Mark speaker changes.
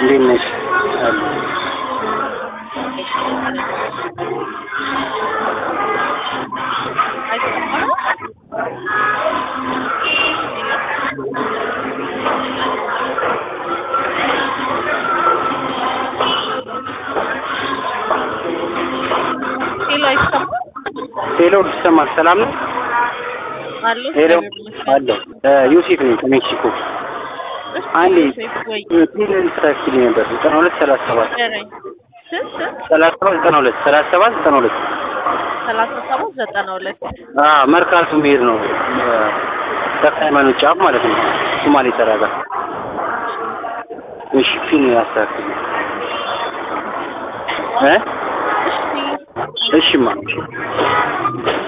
Speaker 1: እንዴት ነሽ? አሉ
Speaker 2: ሄሎ አይሰማም?
Speaker 1: ሄሎ ይሰማል? ሰላም ነው?
Speaker 2: አሎ
Speaker 1: ሄሎ አለሁ። ዮሴፍ ነኝ ከሜክሲኮ። አንዴ
Speaker 2: ወይ
Speaker 1: ፒን ታክሲ ነበር ዘጠና ሁለት ሰላሳ ሰባት
Speaker 2: ንገረኝ። ስንት ስንት?
Speaker 1: ሰላሳ ሰባት ዘጠና ሁለት ሰላሳ ሰባት ዘጠና ሁለት
Speaker 2: ሰላሳ ሰባት ዘጠና ሁለት
Speaker 1: አዎ መርካቶ መሄድ ነው። ተክለ ሃይማኖት ጫፍ ማለት ነው። ሶማሌ ተራ ጋር። እሺ ፒን አስተካክል እ
Speaker 2: እሺ
Speaker 1: እሺማ